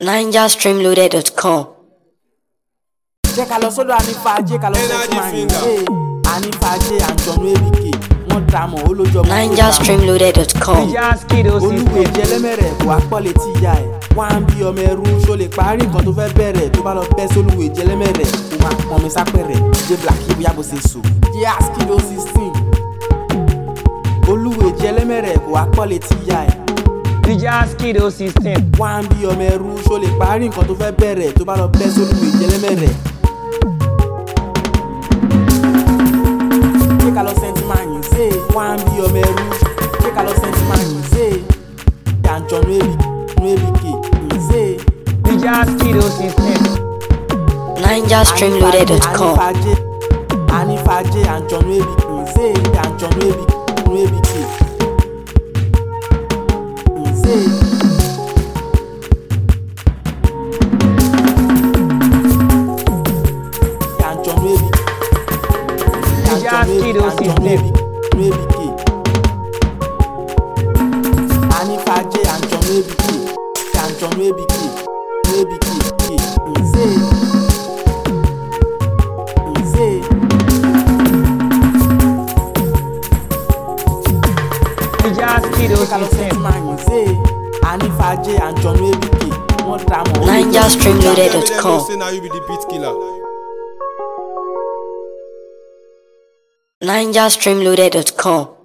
NigerStreamloaded.com. jẹ́ ká lọ sọ́dọ̀ anífàájẹ́ ká lọ Energy sẹ́tìmáyìn finger. ee anífàájẹ́ àjọ̀nú èbìkè wọ́n dà mọ́ olójó ọmọ NigerStreamloaded.com. olúwo ìjẹlẹ́mẹ̀rẹ̀ kò wá pọ̀ létí ìyá ẹ̀ wá ń bí ọmọ ẹrú ṣó lè parí nǹkan tó fẹ́ bẹ̀rẹ̀ tó bá lọ bẹ́ sólúwo ìjẹlẹ́mẹ̀rẹ̀ kó máa pọn mi sápẹ̀rẹ̀ jẹ́ black bóyá bó ṣe sò jẹ́ askido sixteen olúwo ìjẹlẹ́mẹ̀rẹ̀ kò wá pọ̀ létí ìyá ẹ̀ Skido system. wá ń bí ọmọ ẹrú ṣó lè parí nǹkan tó fẹ́ bẹ̀rẹ̀ tó bá lọ bẹ́ sólúwo ìjẹlẹ́mẹ̀rẹ̀ jẹ́ ká lọ sẹ́ńtì máa yìn sí i wá ń bí ọmọ ẹrú jẹ́ ká lọ sẹ́ńtì máa yìn sí i àjọ̀nú èbìkè yìn sí i. Skido system. NigerStreamloaded.com. Anífàájẹ́ Anífàájẹ́ àjọ̀nú èbìkì ṣe àjọ̀nú èbìkì èbìkì ṣe. Àjọ̀nú èbìkì Skido system. èbìkì Anífàájẹ́ àjọ̀nú èbìkì àjọ̀nú èbìkì èbìkì ṣe. ṣe. Skido ká lọ system. sẹ́ńtì máa yìn sí i anífàájẹ́ àjọ̀nú èbìkì wọ́n dà mọ́ olójú NigerStreamloaded.com. Say now you be the beat killer. NigerStreamloaded.com.